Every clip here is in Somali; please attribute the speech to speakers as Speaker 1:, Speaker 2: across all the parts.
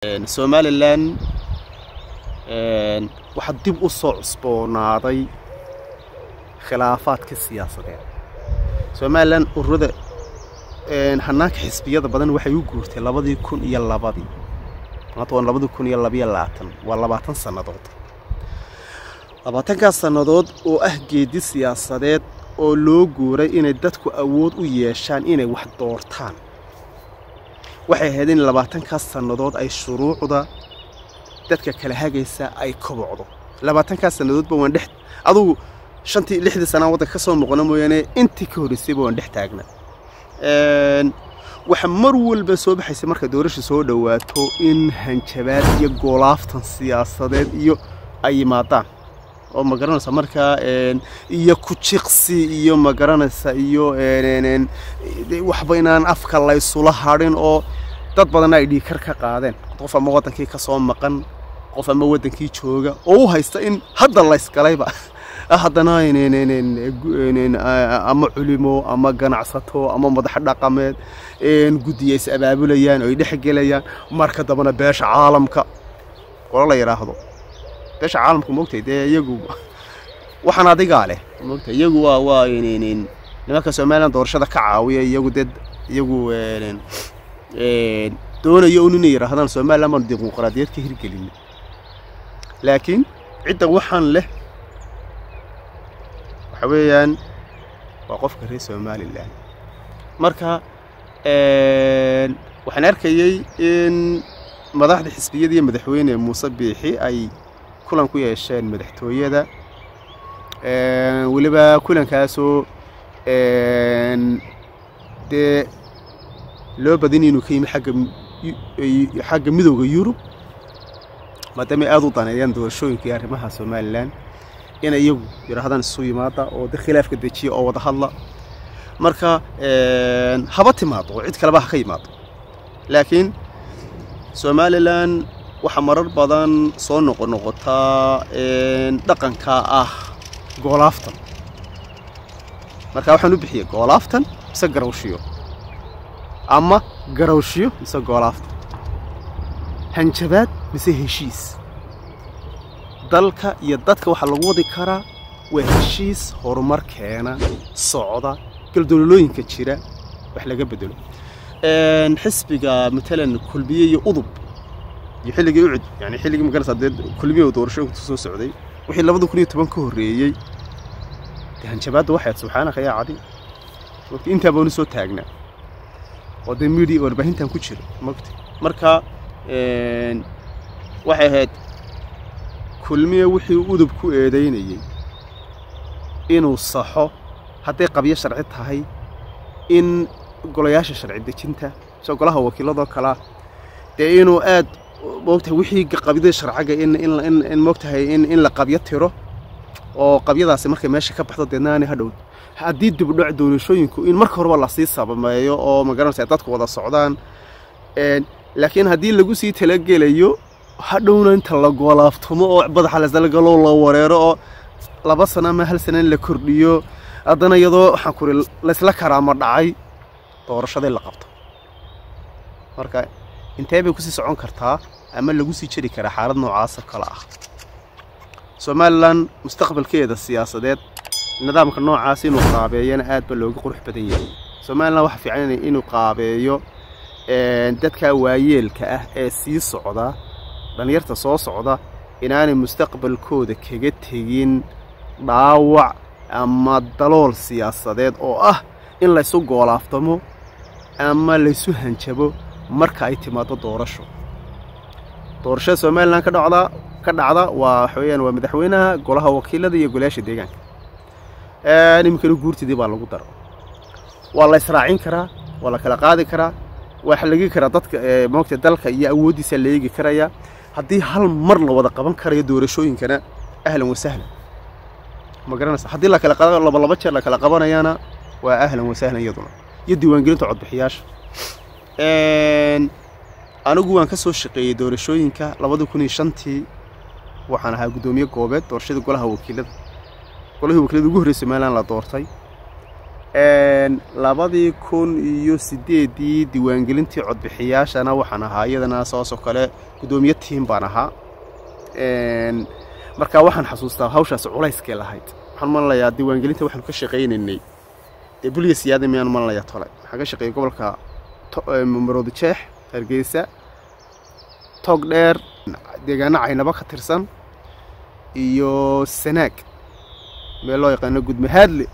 Speaker 1: somalilan waxaa dib u soo cusboonaaday khilaafaadka siyaasadeed somalilan ururada hanaanka xisbiyada badan waxay u guurtay labadii kun iyo labadii maanta waa labadii kun iyo labayo labaatan waa labaatan sannadood labaatankaas sannadood oo ah geedi siyaasadeed oo loo guuray inay dadku awood u yeeshaan inay wax doortaan waxay ahayd in labaatankaas sannadood ay shuruucda dadka kala hagaysa ay kobocdo labaatankaas sannadoodba waan dhex adugu shantii lixdii sanaa waddanka ka soo noqona mooyaane intii ka horraysayba waan dhex taagna waxa mar walba soo baxaysa marka doorasha soo dhowaato in hanjabaad iyo goolaaftan siyaasadeed iyo ay yimaadaan oo ma garanaysa markaa iyo ku-jiqsi iyo ma garanaysa iyo waxba inaan afka laysula hadhin oo dad badanna ay dhiigkar ka qaadeen qof ama waddankii ka soo maqan qof ama waddankii jooga oo u haysta in hadda laysgalayba haddana ama culimo ama ganacsato ama madax dhaqameed guddiya is abaabulayaan oo ay dhexgelayaan marka dambana beesha caalamka qolo la yidhaahdo beesha caalamka moogtay dee iyagu waxaan adigaa leh moogtay iyagu waa waa nimanka somalilan doorashada ka caawiya iyagu dee iyagu doonayo un inay yidhaahdaan somalilan baanu dimuqraadiyad ka hirgelin laakiin cidda waxaan leh waxa weeyaan waa qofka reer somalilan marka waxaan arkayey in madaxda xisbiyada iyo madaxweyne muuse biixi ay kulan ku yeesheen madaxtooyada weliba kulankaasoo dee loo badin inuu ka yimi agga xagga midowda yurub maadaamay aada u daneeyaan doorashooyinka iyo arrimaha somalilan in iyagu yidhaahdaan isu yimaada oo de khilaafka dejiya oo wada hadla marka haba timaado oo cid kaleba ha ka yimaado laakiin somalilan waxaa marar badan soo noqonoqotaa dhaqanka ah goolaaftan marka waxaan u bixiyey goolaaftan mise garawshiyo ama garawshiyo mise goolaaftan hanjabaad mise heshiis dalka iyo dadka waxaa lagu wadi karaa waa heshiis horumar keena socda galdololooyinka jira wax laga bedelo xisbiga matalan kulmiye iyo udub iyo xilligii ucud yani xilligii magarasa dee kulmiye doorashooyinku soo socday wixii labada kun iyo toban ka horreeyey dee hanjabaadda waxayd subxaanaka yaa cadi mogta intaa baanu soo taagnaa oo dee media warbaahintan ku jira mogta marka waxay ahayd kulmiye wixii udub ku eedaynayey inuu saxo hadday qabyo sharci tahay in golayaasha sharci dejinta soo golaha wakiiladoo kalea dee inuu aad moogtahay wixii qabyada sharcaga in moogtahay in la qabyo tiro oo qabyadaasi markay meesha ka baxdo deedna aanay hadhow haddii dibdhac doorashooyinku in marka horeba lasii sabameeyo oo magaranaysa dadku wada socdaan laakiin haddii lagu sii talagelayo hadhowna inta la goolaaftumo oo badaxa lasalgalo la wareero oo laba sano ama hal sana in la kordhiyo haddana iyadoo waxaan kuri laysla karaama dhacay doorashaday la qabto marka intee bay kusii socon kartaa ama lagu sii jeri karaa xaalad noocaasa kale ah somalilan mustaqbalkeeda siyaasadeed nidaamka noocaas inuu qaabeeyana aad ba looga qurux badan yahay somalilan waxa fiican inuu qaabeeyo dadka waayeelka ah ee sii socda dhallinyarta soo socda inaanay mustaqbalkooda kaga tegin dhaawac ama dalool siyaasadeed oo ah in laysu goolaaftamo ama laysu hanjabo marka ay timaado doorasho doorashada somalilan ka dhacda ka dhacda waa waxa weyaan waa madaxweynaha golaha wakiilada iyo golayaasha deegaanka iminkana guurtidii baa lagu daro waa la israacin karaa waa la kala qaadi karaa waa legi karaa dadka moogta dalka iyo awooddiisa la eegi karaya haddii hal mar la wada qaban karayo doorashooyinkana ahlan wasahlan ma garanaysa haddii lakala laba laba jeer la kala qabanayana waa ahlan wasahlan iyaduna iyo diiwaangelinta codbixiyaasha anigu waan ka soo shaqeeyey doorashooyinka labada kun iyo shantii waxaan ahaa guddoomiye goobeed doorashada golaha wakiilada golahii wakiilada ugu horreyay somalilan la doortay labadii kun iyo sideedii diiwaangelintii codbixiyaashana waxaan ahaa iyadana saasoo kale guddoomiye tiim baan ahaa marka waxaan xasuustaa hawshaas culayskee lahayd waxaan malalayaa diiwaangelinta waxaanu ka shaqaynaynay dee buliya siyaada miyaan malalayaa tole waxaan ka shaqeeyey gobolka maroodi jeex hargeysa toog dheer deegaano caynabo ka tirsan iyo sanaag meel loo yaqaano gudmahaadle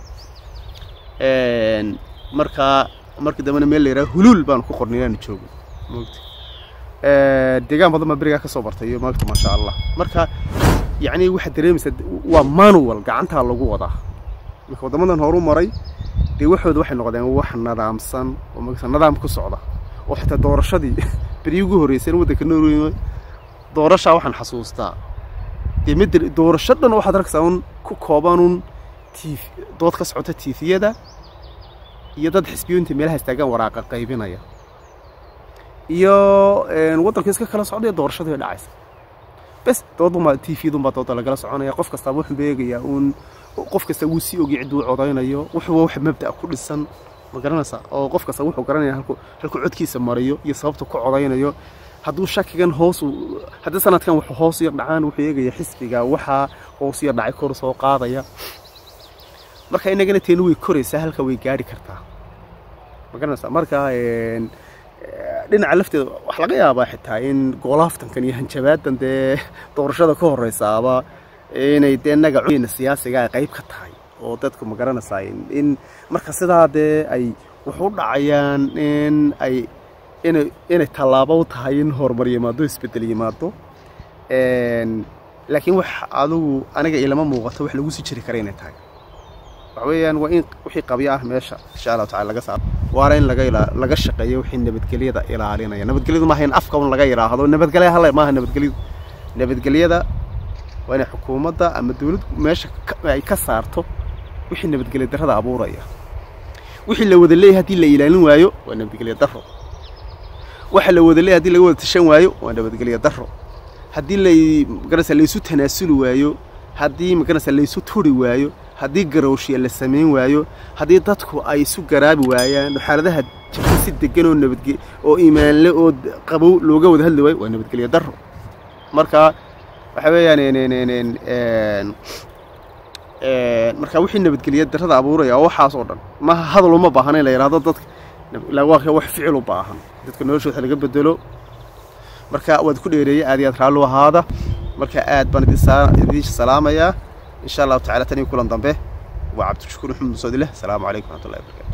Speaker 1: markaa markii dambena meel la yidhaha huluul baanu ku qornay inaanu joogo mogta deegaan badan baa berigaa ka soo bartay iyo maagta maasha allah marka yacni waxaad dareemaysaa waa manual gacantaa lagu wadaa marka waddamadan horu maray dee waxooda waxay noqdeen wax nadaamsan oo magta nadaam ku socda oo xitaa doorashadii berigi ugu horreysay in waddanka norway doorashaa waxaan xasuustaa dee mid doorasho dhan waxaad arkaysaa un ku koobanun tiif dood ka socota tiifiyada iyo dad xisbiyooyinta meelaha istaagaan waraaqa qaybinaya iyo waddanka iska kala socdaya doorashadii dhacaysa bes doodunbaa tiifiyadunbaa dooda lagala soconaya qof kastaaba wuxuu beegayaa uun qof kasta wuu sii ogay cidduu codaynayo wuxuuba wax mabda'a ku dhisan ma garanaysaa oo qof kasta wuxuu garanaya halku halkuu codkiisa mariyo iyo sababta ku codaynayo hadduu shakigan hoosu haddii sanadkan wuxuu hoos yar dhacaan wuxuu eegaya xisbiga waxaa hoos yar dhacay kor soo qaadaya marka inagana teenu way koraysaa halka way gaari kartaa ma garanaysaa marka dhinaca lafteeda waxaa laga yaabaa xitaa in goolaaftankan iyo hanjabaadan dee doorashada ka horreysaaba inay dee nagaceena siyaasiga ay qayb ka tahay oo dadku ma garanaysaa in marka sidaa dee ay wax u dhacayaan in ay inay inay tallaabo u tahay in horumar yimaado isbeddel yimaado laakiin wax adigu aniga ilama muuqato wax lagu sii jiri kara inay tahay waxa weeyaan waa in wixii qabyo ah meesha insha allahu tacala laga saaro waana in laga ila laga shaqeeyo wixii nabadgelyada ilaalinaya nabadgelyadu maaha in afka un laga yidhaahdo nabadgelya hale maaha nabadgelyadu nabadgelyada waa inay xukuumadda ama dawladdu meesha ay ka saarto wixii nabadgelya darrada abuuraya wixii la wada leeyahay haddii la ilaalin waayo waa nabadgelya darro waxa la wada leeyahay haddii laga wada tashan waayo waa nabadgelya darro haddii lay magarasa laysu tanaasuli waayo haddii magarasa laysu turi waayo haddii garowshiya la samayn waayo haddii dadku ay isu garaabi waayaan xaaladaha jirta si degan oo nabadge oo iimaanle oo qabow looga wada hadli waayo waa nabadgelya darro marka waxa weeyaan marka wixii nabadgelya darrada abuuraya oo waxaas oo dhan maaha hadal uma baahna in la yidhahdo dadka waa wax ficil u baahan dadka noloshooda laga bedelo marka waad ku dheereeyay aad iyo aad raallu ahaada marka aad baan idiin salaamayaa إن شاء الله تعالى تاني كلن ضمبه وعبد الشكور محمد صديله السلام عليكم ورحمة الله وبركاته